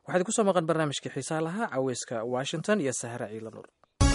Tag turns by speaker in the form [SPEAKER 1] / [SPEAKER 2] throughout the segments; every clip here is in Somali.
[SPEAKER 1] waxaad kusoo maqan barnaamijkii xiisaha lahaa caweyska washington iyo sahra ciila nuur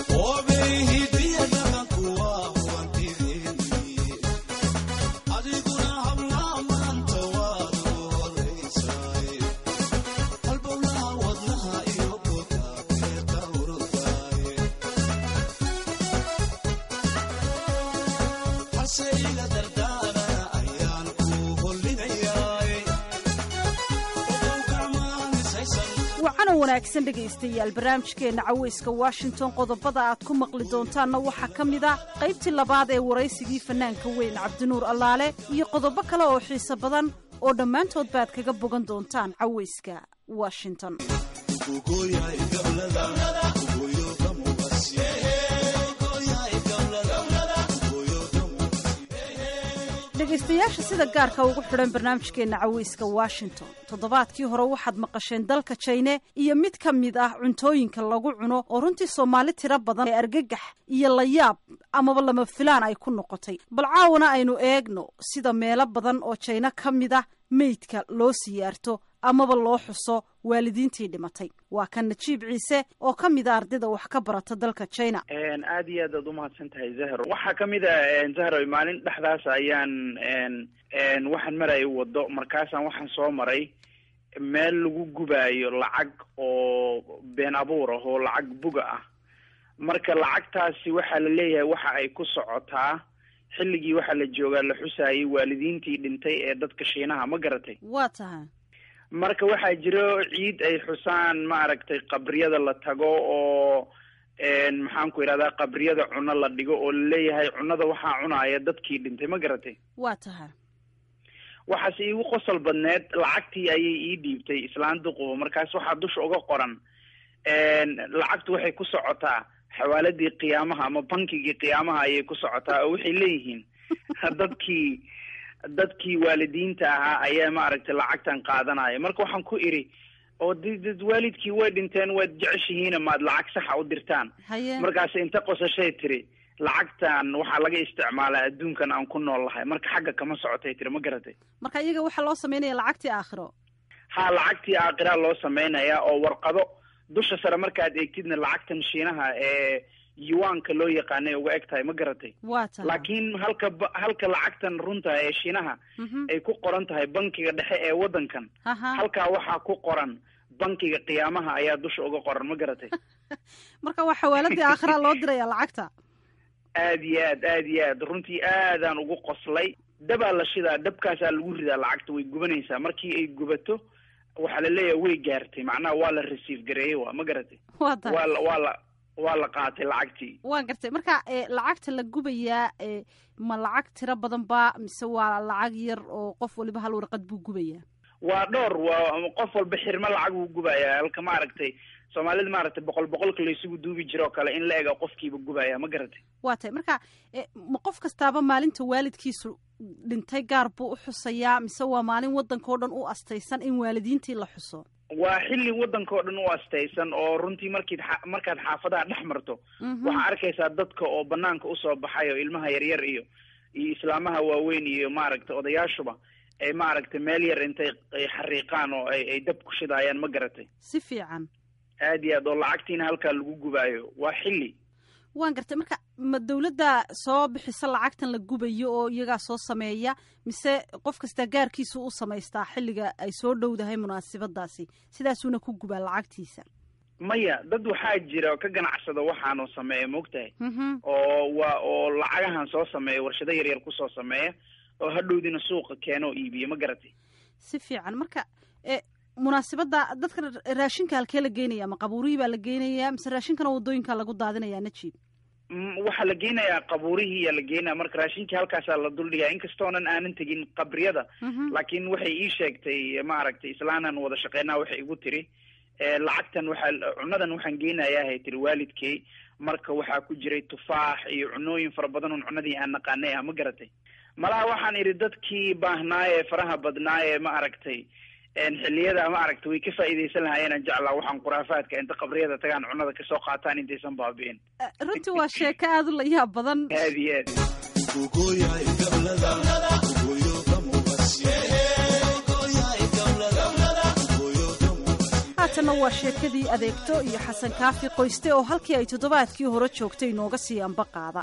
[SPEAKER 2] wacana wanaagsan dhegaystayaal barnaamijkeenna caweyska washington qodobada aad ku maqli doontaanna waxaa ka mid ah qaybtii labaad ee waraysigii fannaanka weyn cabdinuur allaale iyo qodobo kale oo xiiso badan oo dhammaantood baad kaga bogan doontaan caweyska washington dhegaystayaasha sida gaarka ugu xidhan barnaamijkeenna caweyska washington toddobaadkii hore waxaad maqasheen dalka jine iyo mid ka mid ah cuntooyinka lagu cuno oo runtii soomaali tiro badan ee argagax iyo layaab amaba lama filaan ay ku noqotay bal caawana aynu eegno sida meelo badan oo jayno ka mid ah meydka loo siyaarto amaba loo xuso waalidiintii dhimatay waa kan najiib ciise oo ka mid a ardayda wax ka barata dalka china
[SPEAKER 3] aada iyo aad aad umahadsan tahay zahro waxaa kamid a zahro maalin dhexdaas ayaan waxaan maraya wado markaasaan waxaan soo maray meel lagu gubaayo lacag oo been abuur ah oo lacag buga ah marka lacagtaasi waxaa la leeyahay waxa ay ku socotaa xilligii waxaa la joogaa la xusaayay waalidiintii dhintay ee dadka shiinaha ma garatay
[SPEAKER 2] waa tahay
[SPEAKER 3] marka waxaa jiro ciid ay xusaan maaragtay qabriyada la tago oo maxaan ku idhahdaa qabriyada cuno la dhigo oo laleeyahay cunada waxaa cunaaya dadkii dhintay ma garatay
[SPEAKER 2] waa tahay
[SPEAKER 3] waxaase iigu qosol badneed lacagtii ayay ii dhiibtay islaan duquba markaas waxaa dusha uga qoran lacagtu waxay ku socotaa xawaaladii qiyaamaha ama bankigii qiyaamaha ayay ku socotaa oo waxay leeyihiin dadkii dadkii waalidiinta ahaa ayaa maaragtay lacagtan qaadanaya marka waxaan ku idhi oo d waalidkii way dhinteen waad jeceshihiina maad lacag saxa u dirtaan
[SPEAKER 2] haye
[SPEAKER 3] markaas inta qosashay tiri lacagtan waxaa laga isticmaalaa adduunkan aan ku nool lahay marka xagga kama socotay tiri ma garatay
[SPEAKER 2] marka iyaga waxaa loo sameynaya lacagtii aakhiro
[SPEAKER 3] ha lacagtii aakiraa loo samaynayaa oo warqado dusha sare markaad eegtidna lacagtan shiinaha ee yuwaanka loo yaqaanay uga eg tahay ma garatay
[SPEAKER 2] waa tahay
[SPEAKER 3] laakiin halka ba- halka lacagtan runta ee shiinaha
[SPEAKER 2] Mhm.
[SPEAKER 3] ay ku qoran tahay bankiga dhexe ee waddankan
[SPEAKER 2] Aha.
[SPEAKER 3] halkaa waxaa ku qoran bankiga qiyaamaha ayaa dusha uga qoran ma garatay
[SPEAKER 2] marka waa xawaaladii aakhira loo diraya lacagta
[SPEAKER 3] aad iyo aad aad iyo aad runtii aadaan ugu qoslay dabaa la shidaa dabkaasaa lagu ridaa lacagta way gubanaysaa markii ay gubato waxaa la leeyahay way gaartay macnaha waa la receive gareeyey wa ma garatay
[SPEAKER 2] waa tahay
[SPEAKER 3] waa la waa la waa la qaatay lacagtii
[SPEAKER 2] waan gartay marka e, lacagta la gubayaa e, ma lacag tiro badan ba mise waa lacag yar oo qof waliba hal warqad buu gubayaa
[SPEAKER 3] waa dhowr waa qof walba xirmo lacag uu gubaya halka maaragtay soomaalida maaragtay boqol boqolka laysugu duubi jiro oo kale in la ega qofkiiba gubaya ma garatay
[SPEAKER 2] waa tahay marka e, ma qof kastaaba maalinta waalidkiisu dhintay gaar buu u xusayaa mise waa maalin waddanka oo dhan u astaysan in waalidiintii la xuso
[SPEAKER 3] waa xilli waddanka oo dhan u astaysan oo runtii markiid xa- markaad xaafadaha dhex marto
[SPEAKER 2] Mhm.
[SPEAKER 3] waxaa arkaysaa dadka oo banaanka usoo baxay oo ilmaha yaryar iyo iyo islaamaha waaweyn iyo maaragtay odayaashuba ay maaragtay meel yar intay ay xariiqaan oo ay ay dab ku shidaayaan ma garatay
[SPEAKER 2] si fiican
[SPEAKER 3] aad iyo aad oo lacagtiina halkaa lagu gubaayo waa xilli
[SPEAKER 2] waan gartay marka ma dawladda soo bixisa lacagtan la gubayo oo iyagaa soo sameeya mise qof kastaa gaarkiisu u samaystaa xilliga ay soo dhowdahay munaasabadaasi sidaasuuna ku gubaa lacagtiisa
[SPEAKER 3] maya dad waxaa jira oo ka ganacsada waxaanoo sameeya maogtahay
[SPEAKER 2] Mhm.
[SPEAKER 3] oo waa oo lacagahan soo sameeya warshado yaryar kusoo sameeya oo hadhowdina suuqa keena oo iibiya ma garatay
[SPEAKER 2] si fiican marka e munaasabadda dadka raashinka halkee la geynaya ma qabuurihii baa la geynayaa mise raashinkana wadooyinka lagu daadinayaa najiib
[SPEAKER 3] Mm, waxaa la geynayaa qabuurihii yaa la geynaya marka raashinkii halkaasaa la duldhigaya inkastoonan aanan tegin qabriyada
[SPEAKER 2] Mhm.
[SPEAKER 3] laakiin waxay ii sheegtay maaragtay islaanan wada shaqeynaa waxay igu tiri eh, lacagtan waxaa cunadan waxaan geynayaa hay tiri waalidkay marka waxaa ku jiray tufaax iyo cunooyin fara badan oon cunadii aan naqaanay ah ma garatay malaha waxaan idhi dadkii baahnaaye faraha badnaaye ma aragtay xilliyada ma aragtay way ka faa'iidaysan lahaayeenan jeclaa waxaan khuraafaadka inta qabriyada tagaan cunada kasoo qaataan intaysan baabi'in
[SPEAKER 2] runtii waa sheeko aada u la yaab badan
[SPEAKER 3] aad iyo aad
[SPEAKER 2] haatanna waa sheekadii adeegto iyo xasan kaafi qoyste oo halkii ay toddobaadkii hore joogtay inooga sii amba qaada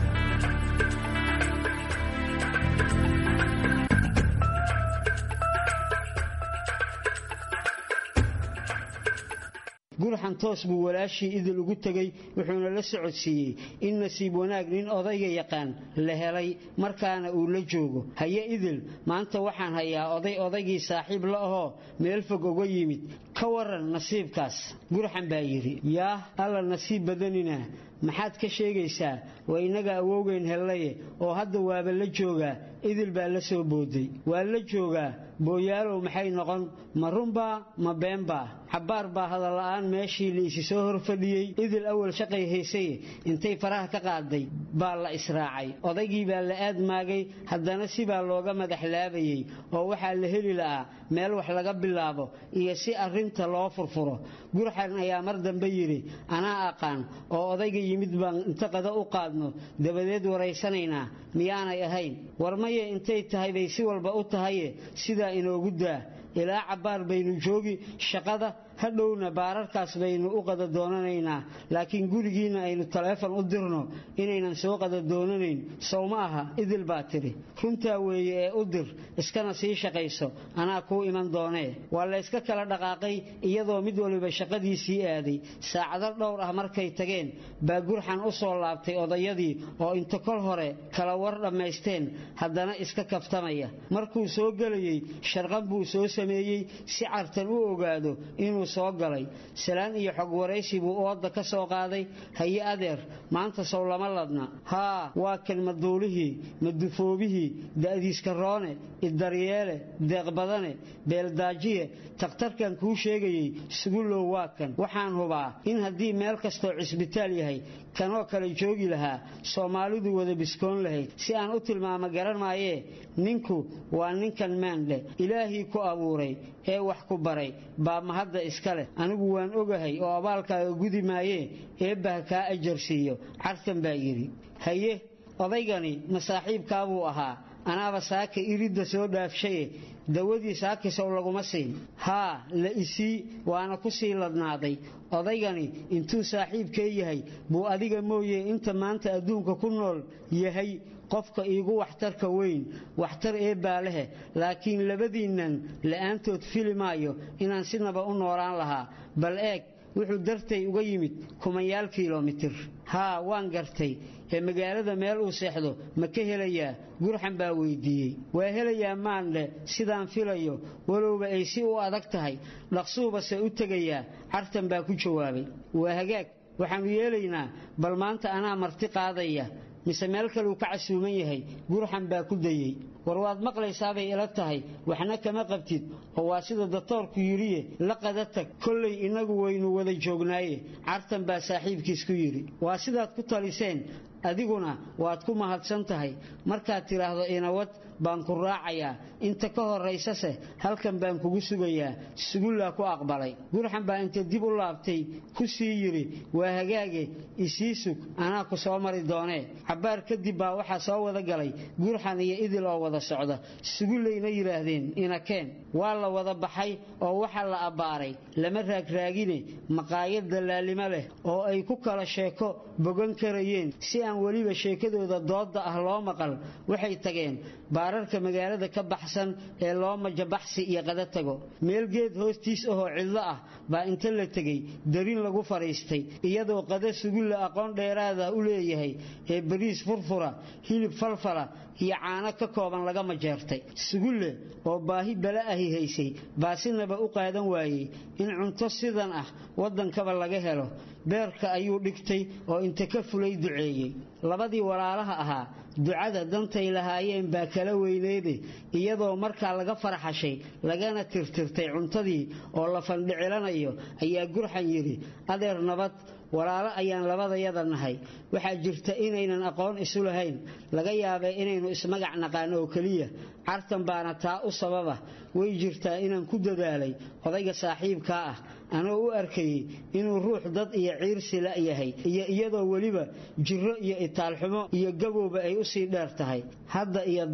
[SPEAKER 4] gurxan toos buu walaashii idil ugu tegey wuxuuna la socodsiiyey in nasiib wanaag nin odayga yaqaan la helay markaana uu la joogo haye idil maanta waxaan hayaa oday odaygii saaxiib la ahoo meel fog uga yimid ka waran nasiibkaas gurxan baa yidhi yaah alla nasiib badanina maxaad ka sheegaysaa waa innaga awowgeyn hellaye oo hadda waaba la joogaa idil baa la soo booday waa la joogaa booyaalow maxay noqon ma runbaa ma beenbaa xabbaar baa hadalla'aan meeshii la isi soo hor fadhiyey idil awal shaqay haysaye intay faraha ka qaaday baa la israacay odaygii baa la aadmaagay haddana sibaa looga madaxlaabayey oo waxaa la heli la'aa meel wax laga bilaabo iyo si arrinta loo furfuro gurxan ayaa mar dambe yidhi anaa aqaan oo odayga yimid baan inta qada u qaadno dabadeed waraysanaynaa miyaanay ahayn war maye intay tahay bay si walba u tahaye sidaa inoogu daa ilaa cabbaar baynu joogi shaqada hadhowna baararkaas baynu u qada doonanaynaa laakiin gurigiinna aynu taleefon u dirno inaynan soo qada doonanayn sow ma aha idil baa tidhi runtaa weeye ee u dir iskana sii shaqayso anaa kuu iman doonee waa la yska kala dhaqaaqay iyadoo mid waliba shaqadiisii aaday saacado dhowr ah markay tageen baa gurxan u soo laabtay odayadii oo inta kol hore kala war dhammaysteen haddana iska kaftamaya markuu soo gelayey sharqan buu soo sameeyey si cartan u ogaado inuu soo galay salaan iyo xog waraysi buu ooda ka soo qaaday haye adeer maanta sow lama ladna haa waa kan maduulihii madufoobihii da'diiskaroone idaryeele deeqbadane beeldaajiye takhtarkan kuu sheegayey sugulow waa kan waxaan hubaa in haddii meel kastoo cisbitaal yahay kanoo kale joogi lahaa soomaalidu wada biskoon lahayd si aan u tilmaamo garan maayee ninku waa ninkan maandhe ilaahii ku abuuray ee wax ku baray baa mahadda iska leh anigu waan ogahay oo abaalkaaga gudi maayee eebbaha kaa ajarsiiyo cartan baa yidhi haye odaygani masaaxiibkaabuu ahaa anaaba saaka iridda soo dhaafshaye dawadii saakisow laguma siin haa la isii waana ku sii ladnaaday odaygani intuu saaxiibkee yahay buu adiga mooye inta maanta adduunka ku nool yahay qofka iigu waxtarka weyn waxtar eebbaa lehe laakiin labadiinnan la'aantood fili maayo inaan sinaba u noolaan lahaa bal eeg wuxuu dartay uga yimid kumanyaal kilomitir haa waan gartay ee magaalada meel uu seexdo ma ka helayaa gurxan baa weydiiyey waa helayaa maandhe sidaan filayo walowba ay si u adag tahay dhaqsuubase u tegayaa cartan baa ku jawaabay waa hagaag waxaannu yeelaynaa bal maanta anaa marti qaadaya mise meel kaleu ka casuuman yahay gurxan baa ku dayey war waad maqlaysaabay ila tahay waxna kama qabtid oo waa sida datoorku yidhiye la qada tag kollay innagu waynu wada joognaaye cartan baa saaxiibkiis ku yidhi waa sidaad ku taliseen adiguna waad ku mahadsan tahay markaad tidhaahdo inawad baan ku raacayaa inta ka horaysase halkan baan kugu sugayaa sugullaa ku aqbalay gurxan baa inta dib u laabtay ku sii yidhi waa hagaage isii sug anaa ku soo mari doonee cabbaar kadib baa waxaa soo wada galay gurxan iyo idil oo wada socda sugullayna yidhaahdeen inakeen waa la wada baxay oo waxaa la abbaaray lama raagraagine maqaayad dallaalimo leh oo ay ku kala sheeko bogan karayeen si aan weliba sheekadooda doodda ah loo maqal waxay tageen baararka magaalada ka baxsan ee loo majabaxsi iyo qada tago meel geed hoostiis ahoo cidlo ah baa inta la tegey darin lagu fadhiistay iyadoo qada sugulla aqoon dheeraada u leeyahay ee bariis furfura hilib falfala iyo caano ka kooban laga majeertay sugulle oo baahi bala ahi haysay baa sinaba u qaadan waayey in cunto sidan ah waddankaba laga helo beerka ayuu dhigtay oo inta ka fulay duceeyey labadii walaalaha ahaa ducada dantay lahaayeen baa kala weyneede iyadoo markaa laga farxashay lagana tirtirtay cuntadii oo la fandhicilanayo ayaa gurxan yidhi adeer nabad walaalo ayaan labadayada nahay waxaa jirta inaynan aqoon isu lahayn laga yaabee inaynu ismagac naqaano oo keliya cartan baana taa u sababa way jirtaa inaan ku dadaalay odayga saaxiibkaa ah anoo u arkayey inuu ruux dad iyo ciirsi la yahay iyo iyadoo weliba jirro iyo itaalxumo iyo gabowba ay u sii dheer tahay hadda iyo dan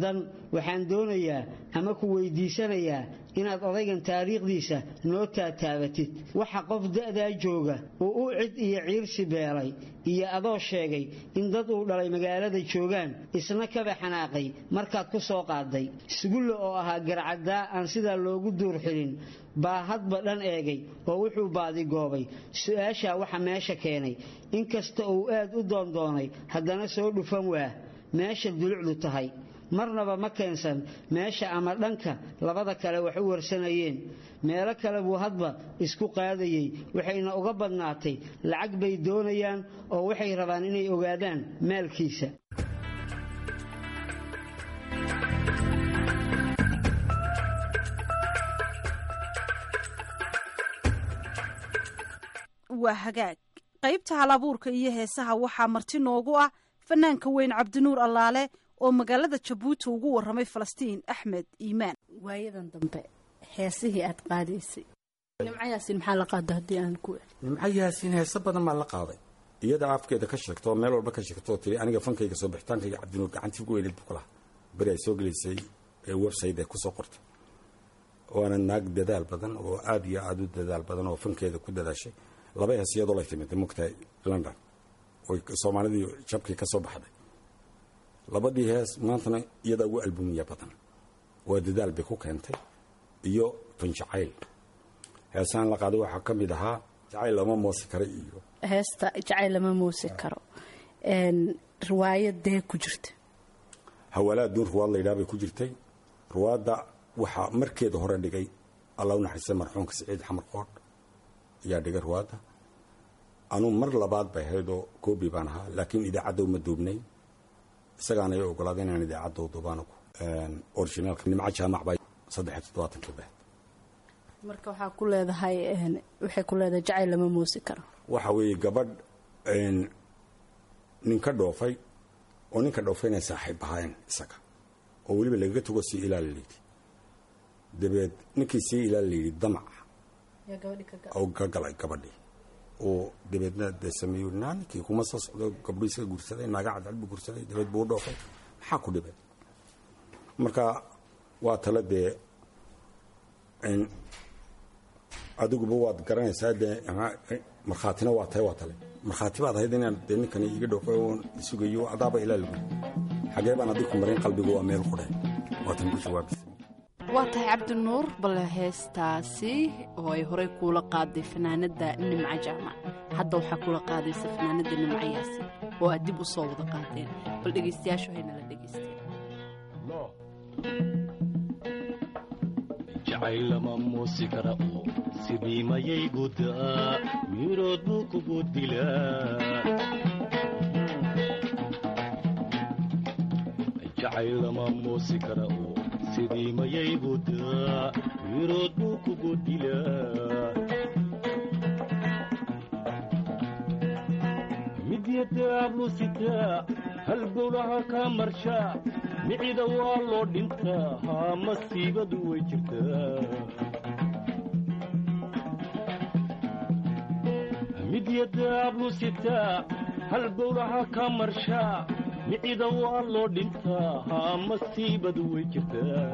[SPEAKER 4] waxaan doonayaa ama ku weydiisanayaa inaad odaygan taariikhdiisa noo taataabatid waxa qof da'daa jooga uu u cid iyo ciirsi beelay iyo adoo sheegay in dad uu dhalay magaalada joogaan isna kaba xanaaqay markaad ku soo qaaday sugulle oo ahaa garcaddaa aan sidaa loogu duur xilin baa hadba dhan eegay oo wuxuu baadigoobay su-aashaa waxa meesha keenay inkasta uu aad u doondoonay haddana soo dhufan waa meesha dulucdu tahay marnaba ma keensan meesha ama dhanka labada kale wax u warsanayeen meelo kale buu hadba isku qaadayey waxayna uga badnaatay lacag bay doonayaan oo waxay rabaan inay ogaadaan maalkiisa
[SPEAKER 2] waa hagaag qaybta halabuurka iyo heesaha waxaa marti noogu ah fanaanka weyn cabdinuur allaale oo magaalada jabuuti ugu waramay falastiin axmed iimaan
[SPEAKER 5] waayadan dambe heesihii aad qaadaysay nimco yaasiin maxaa la qaada haddii aan ku
[SPEAKER 6] nimco yaasiin heese badan baa la qaaday iyada afkeeda ka sheegto oo meel walba ka sheegto oo tiri aniga fankayga soo bixitaankayga cabdinuur gacantii ugu weyneed buu ku lahaa beri ay soo gelaysay ee website ee kusoo qortay waana naag dadaal badan oo aada iyo aada u dadaal badan oo fankeeda ku dadaashay laba hees iyadoo lay timid mogtahay london oy soomaalidii jabkii ka soo baxday labadii hees maantana iyadaa ugu albumiya badan waa dadaal bay ku keentay iyo fanjacayl heesaan la qaaday waxaa ka mid ahaa jacayl lama moosi kara iyo
[SPEAKER 5] heesta jacayl lama muusi karo riwaayadee ku jirta
[SPEAKER 6] hawalaad duun ruwaad laydhaha bay ku jirtay ruwaadda waxaa markeeda hore dhigay alla u naxariistay marxuumka siciid xamar qoodh ayaa dhigay ruwaadda anuu mar labaad bay ahaydoo koobi baan ahaa laakiin idaacadda uma duubnay isagaana ay ogolaaday inaan idaacadda duubaan originaalka nimco jaamac baa saddex iyo toddobaatankii bahed
[SPEAKER 5] marka waxaa ku leedahay waxay ku leedahay jacayl lama muusi karo
[SPEAKER 6] waxa weeye gabadh nin ka dhoofay oo ninka dhoofay inay saaxiib ahaayeen isaga oo weliba lagaga tago sii ilaali layidhi dabeed ninkii sii ilaali layidhi damac oo ka galay gabadhii oo dabeedna dee sameeyo naa ninkii kuma soo socdo gabdho isaga guursaday naaga cadcad buu guursaday dabeed buu u dhoofay maxaa ku dhibay marka waa tale dee adiguba waad garanaysaa dee markhaatina waa tahay waa tale markhaati baad ahayd inaan dee ninkani iga dhoofay oon isugayo adaaba ilaa lagu xagee baan adiku marin qalbigu waa meel qudhe waatan ku jawaabisa
[SPEAKER 5] waa tahay cabdinuur bale heestaasi oo ay horey kuula qaaday fanaanadda nimco jaamac hadda waxaa kula qaadaysa fanaanadda nimco yaasiin oo aad dib u soo wada qaadeen bal dhegaystayaashu haynala dhegaysteen
[SPEAKER 7] jacayl lama muusi kara oo sidii mayay gudaa mirood buu kugu dilaa jacayl lama muusi kara oo sidii mayay gudaa mirood buu kugu dilaa midyadaablu sitaa hal gowlaha kaa marshaa micida waa loo dhintaa haa masiibadu way jirtaa midyadaablu sitaa hal gowlaha kaa marshaa micida waa loo dhintaa haa masiibadu way jirtaa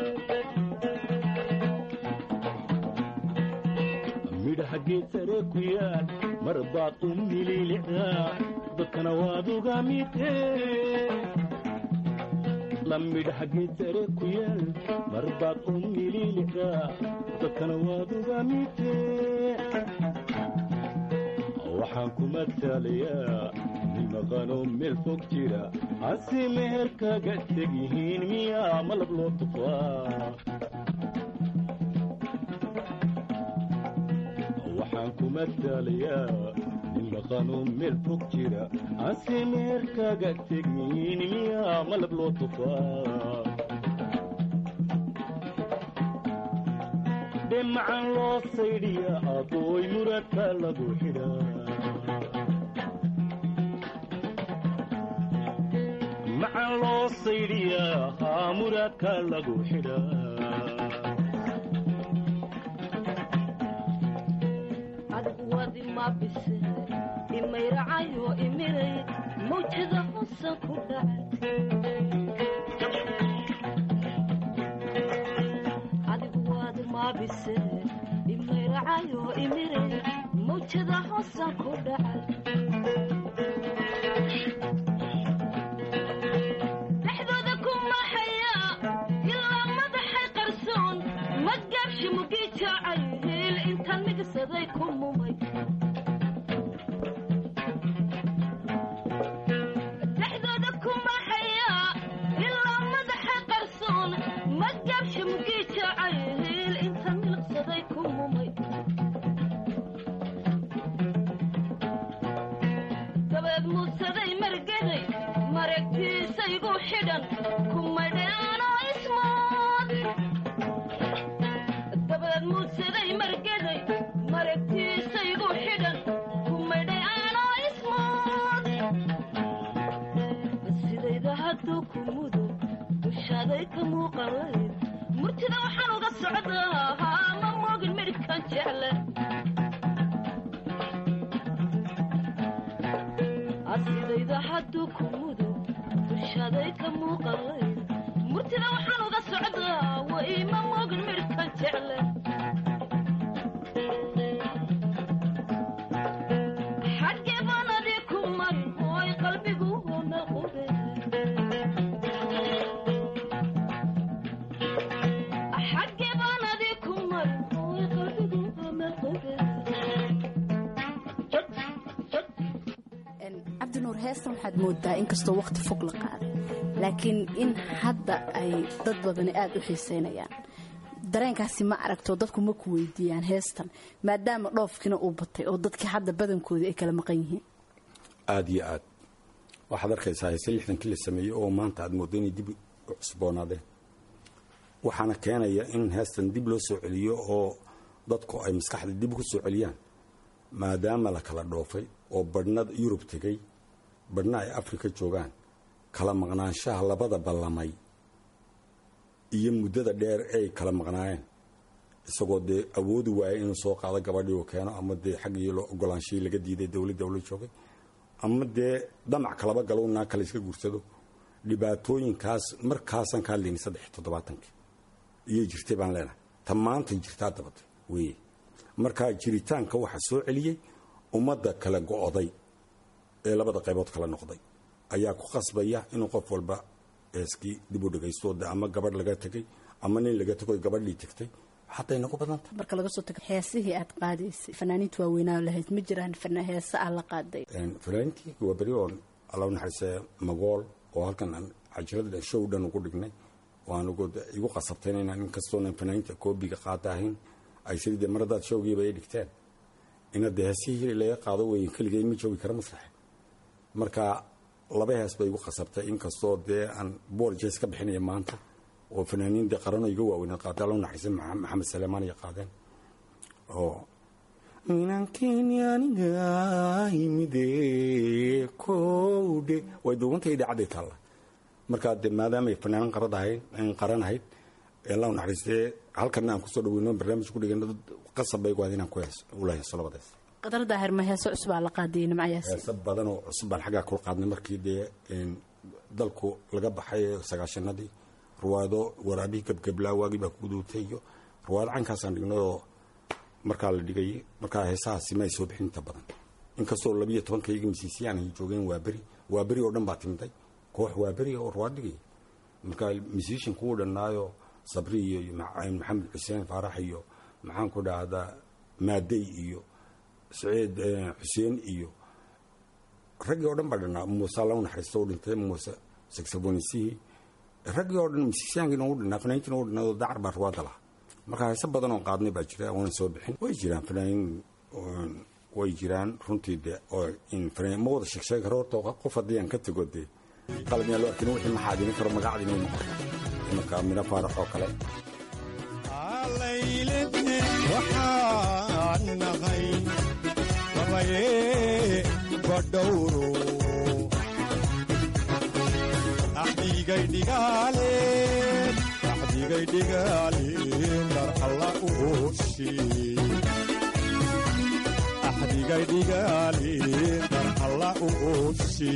[SPEAKER 7] midhaha geed sare ku yaal mar baad u mililicdaa dadkana waad uga midee lamidhaha geed sare ku yaal mar baad u mililicdaa dadkana waad uga midee waxaan ku mataalayaa nin maqanoo meel fog jira hase meher kaga teg yihiin miyaa malab loo tufaa waxaan ku mataalayaa nin maqanoo meel fog jira hase meher kaga teg yihiin miyaa malab loo tufaa dhemacan loo saydhiya adooy muradka lagu xidhaa macan loo saydhiyaa haa muraadka lagu xidhaa
[SPEAKER 8] adigu waad ima bise imayracayo imiray mawjada hosan ku dhacay mise imayracayo imire mawjada hoosan ku dhacay dhexdooda ku maxaya ilaa madaxay qarsoon magaabshi mugii jaacay hiil intaan migsaday ku mumay dhexdooda ku maxaya ilaa madaxay qarsoon magaabshi mugii jaacay hiil intaan milqsaday ku mumay dabeed muudsaday margaday maragtiisaygu xidhan kumadhaanoo ismood dabeed muudsaday margaday maragtiisaygu xidhan kumadhaanoo ismood sidayda hadduu ku mudo dushaaday ka muuqalayd murtida waxaan uga socdaa ma moogin midhkan jecle asidayda hadduu ku mudo dushaaday ka muuqalayd murtida waxaan uga socdaa way ma moogin midhkan jecle xaggee baan adii ku marin ooy qalbigu hoomaqube xaggee baan adii ku marin ooy qalbigu hoomaqube
[SPEAKER 5] cabdinuur heestan waxaad moodaa inkastoo waqti fog la qaaday laakiin in hadda ay dad badani aada u xiiseynayaan dareenkaasi ma aragto dadku ma ku weydiiyaan heestan maadaama dhoofkiina uu batay oo dadkii hadda badankoodii ay kala maqan yihiin
[SPEAKER 6] aada iyo aad waxaad arkaysaa heese lixdankii la sameeyey oo maanta aad mooddo inay dib u cusboonaadeen waxaana keenaya in heestan dib loo soo celiyo oo dadku ay maskaxda dib ugu soo celiyaan maadaama la kala dhoofay oo badhna yurub tegey badhna ay afrika joogaan kala maqnaanshaha labada ballamay iyo muddada dheer ay kala maqnaayeen isagoo dee awoodi waaya inuu soo qaado gabadhii uu keeno ama dee xaggii loo ogolaanshihii laga diiday dowladda ula joogay ama dee damac kalaba galo naa kale iska guursado dhibaatooyinkaas markaasaan ka hadlayni saddex iyo toddobaatankii iyay jirtay baan leenahay ta maantay jirtaa dabatay weye markaa jiritaanka waxaa soo celiyey ummadda kala go'oday ee labada qaybood kala noqday ayaa ku qasbaya inuu qof walba eeskii dib u dhegaysto de ama gabadh laga tegay ama nin laga tego gabadhii tegtay xataa inagu badanta
[SPEAKER 5] marka laga soo tago heesihii aad qaadaysay fanaaniinta waaweynaa lahayd ma jiraan fana- heese aad la qaaday
[SPEAKER 6] fanaaniintii waa beri oon alla naxariise magool oo halkan aan cajalada show dhan ugu dhignay oo aan ugu igu qasabtayn inaan inkastoonan fanaaniinta koobiga qaata ahayn ay sidii dee maradaad showgiiba ay dhigteen ina dee heesihii laga qaado weyn keligay ma joogi kara masraxe marka laba hees bay igu qasabtay inkastoo dee aan boorjes ka bixinaya maanta oo fanaaniin dee qarano iga waaweynad qaatay alla naxariise maxamed saleemaan ay qaadeen oo minankeenyaaniga imide kowdhe way duubanta idhaacadday taalla markaa de maadaamay fanaanin qarad ahayd qaran ahayd allah naxariistee halkana aan kusoo dhaweyno barnaamij ku dhigano dad qasab bay gu ahayd inaan ku hees ula heeso labadaas
[SPEAKER 5] qadar daahir ma heese cusbaa la qaadayay nimcayaasi
[SPEAKER 6] heese badan oo cusub baan xaggaa kula qaadnay markii dee dalku laga baxay sagaashanadii ruwaado waraabihii gebgeblaa waagii baa ku duutay iyo ruwaado caynkaasaan dhignay oo markaa la dhigay markaa heesahaasi ma ay soo bixin inta badan inkastoo labiyo tobankayga misiisiyaan ay joogeen waa beri waa beri oo dhan baa timiday koox waa beri oo ruwaad dhigay markaa misiishan kuwu dhannaayo sabri iyo maxamed xuseen faarax iyo maxaan ku dhahdaa maadey iyo saciid xuseen iyo raggii oo dhan baa dhannaa muuse alla naxariista u dhintay muuse saxofonisihii raggii oo dhan misiisyaankiina u dhinnaa fanaaniintiina u dhinnaa oo dacar baa ruwaadda lahaa markaa heese badan oo qaadnay baa jira oona soo bixin way jiraan fanaaniin way jiraan runtii de oo ma wada sheegsheegi karo horta qof haddii aan ka tego dee qalab yaa loo arkin wixii maxaadini karo magacdina way noqon imanka mina faarax oo kale
[SPEAKER 9] waxaan nahay labaye badhowro axdigay dhigaaleen axdigay dhigaaleen dar alla u hooshi axdigay dhigaaleen dar alla u hooshi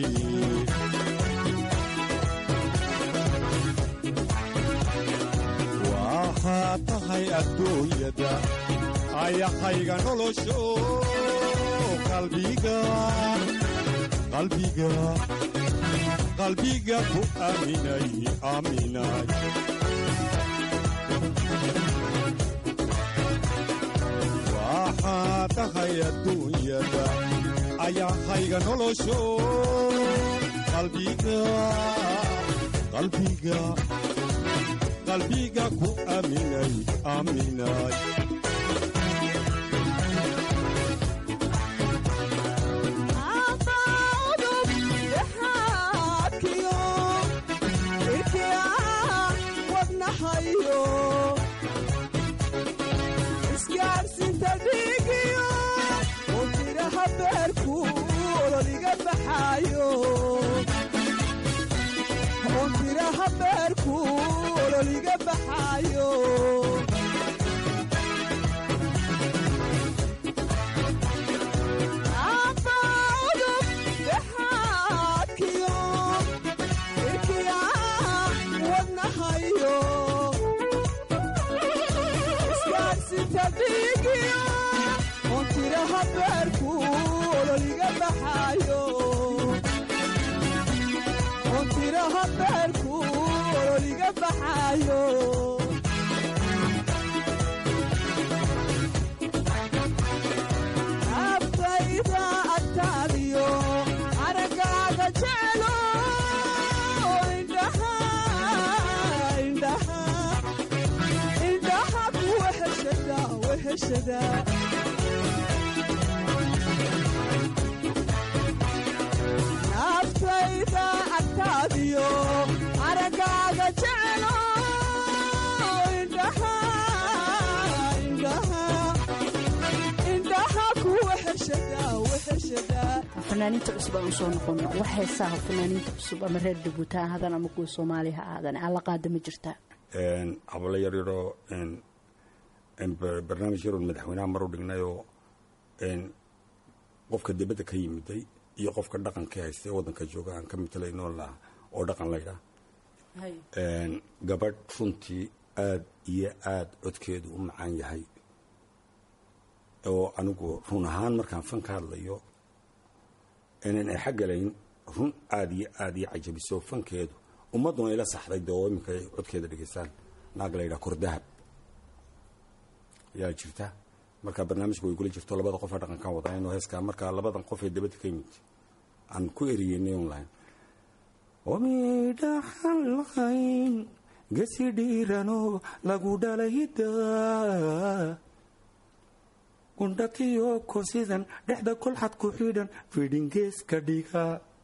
[SPEAKER 9] waa waxaa tahay adduunyada ayahayga nolosho qalbiga qalbiga qalbiga ku aaminay aaminay waxaa tahay adduunyada ayahayga nolosho qalbiga qalbiga qalbiga ku aaminay aaminay
[SPEAKER 10] naftayda agtaadiyo aragaaga jeclo indhaha kuwa
[SPEAKER 5] fanaaniinta cusub aan usoo noqono wax heesaha fanaaniinta cusub ama reer jabuuti ha ahaadaan ama kuwa soomaaliya ha ahaadaan alla qaada ma jirtaa
[SPEAKER 6] hablo yaryaroo barnaamij yaroon madaxweynaha mar u dhignayoo qofka dibadda ka yimiday iyo qofka dhaqanka haysta ee waddanka jooga aan ka matalayno la oo dhaqan laydhaa gabadh runtii aad iyo aad codkeedu u macaan yahay oo anigu run ahaan markaan fan ka hadlayo inaan ay xaggalayn run aad iyo aad iyo cajabiso fankeedu ummadduna ila saxday dee oo iminka ay codkeeda dhegaystaan naag laydhaa kordahab yaa jirta markaa barnaamijka way gula jirto labada qof ee dhaqankan wadaynoo heeskaa markaa labadan qof ee dabadda ka yimid aan ku eriyeynay un lahayn omidhaxan lahayn gesi dhiiranoo lagu dhalayda gundhatiyo kosidan dhexda kolxad ku xidhan fidhingeeska dhiga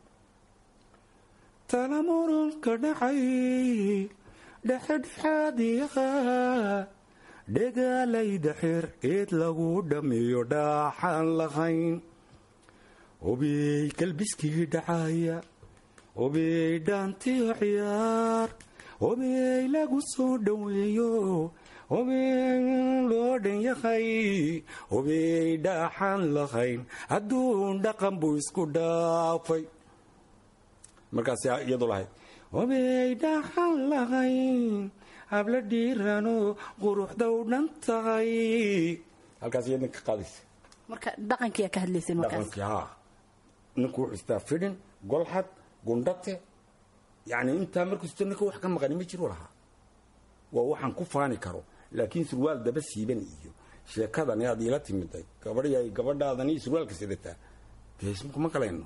[SPEAKER 6] talamurunka dhacay dhexedhexaadiyaha dhegaalayda xeer eed lagu dhammeeyo dhaaxaan lahayn hubiyey galbiskii dhacaya hubiyey dhaantiyo ciyaar hubiyey lagu soo dhoweeyo hubiyey loo dhan yahay hubiyey dhaaxaan lahayn hadduun dhaqan buu isku dhaafay markaas iyadu lahayd hubiyey dhaaxaan lahayn habla dhiirano quruxda u dhan tahay halkaas iyadna ka qaadaysa
[SPEAKER 5] marka dhaqankiyaa ka hadlaysay markaas
[SPEAKER 6] dhaqankii haa ninku wuxuu istaa fidhin golxad gundhate yacni intaa markasta ninka wax ka maqani ma jiro lahaa waa waxaan ku faani karo laakiin surwaal daba siiban iyo sheekadani aad iila timiday gabadhay gabadhaadani surwaalka sidataa deesmkuma galayno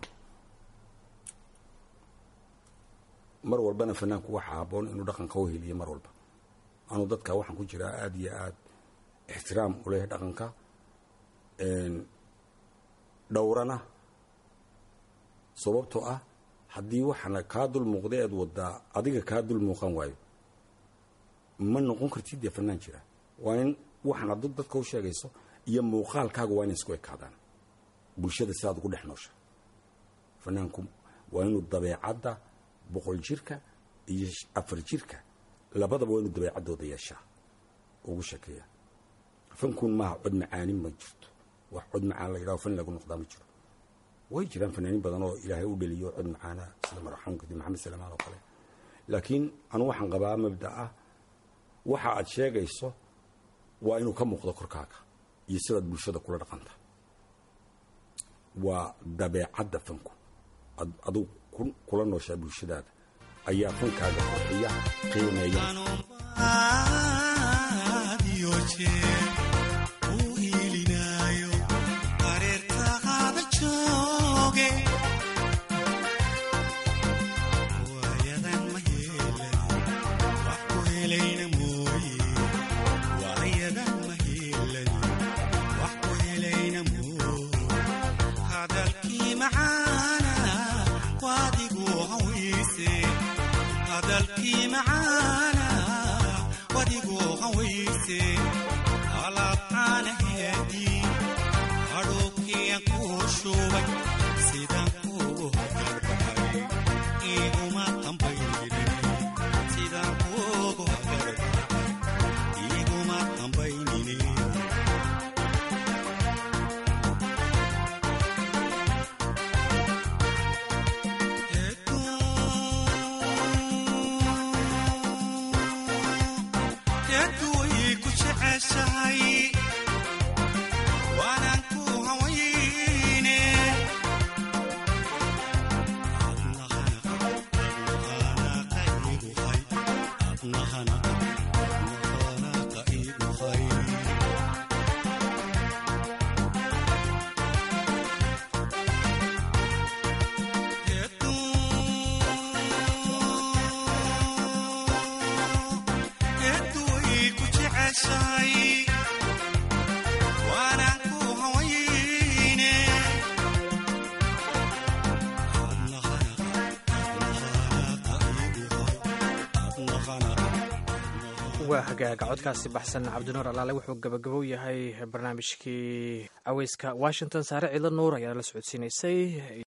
[SPEAKER 6] mar walbana fanaanku waxa haboon inuu dhaqanka u heliyo mar walba anuu dadka waxaan ku jiraa aada iyo aad ixtiraam u leh dhaqanka dhowrana sababtoo ah haddii waxaana kaa dul muuqda eed wadaa adiga kaa dul muuqan waayo ma noqon kartid dee fanaan jira waa in waxaan ad dadka u sheegayso iyo muuqaalkaaga waa inay isku ekaadaan bulshada sidaad ugu dhex noosha fanaanku waa inuu dabeecadda boqol jirka iyo afar jirka labadaba waa inuu dabeecaddooda yeeshaa ugu sheekeeya fankuun maaha cod macaani ma jirto wax cod macaan la yidhaho fan lagu noqdaa ma jiro way jiraan fanaaniin badan oo ilaahay u dheliyo cod macaana sida marxuumka di maxamed salamaan oo kale laakiin anu waxaan qabaa mabda ah waxa aad sheegayso waa inuu ka muuqdo korkaaga iyo sidaad bulshada kula dhaqanta waa dabeecadda fanku ad- adigu ku- kula nooshaa bulshadaada ayaa fankaaga qurxiya qiimeeya
[SPEAKER 11] hadalkii macaana wadigoo hawayse alaabcaanaheedii hadhuukiyan kuu shubay sidaan kuugu hagarbahay iiguma dambaynine sidaan kuugu hagarbahay iiguma dambaynine Yadu way ku jeceshahay waanaan ku hawayne Yadu way ku jeceshahay waanaan ku hawayne
[SPEAKER 1] waa hagaaga codkaasi baxsan cabdinuur alaale wuxuu gabagabow yahay barnaamijkii caweyska washington saare ciidla nuur ayaa la socodsiinaysay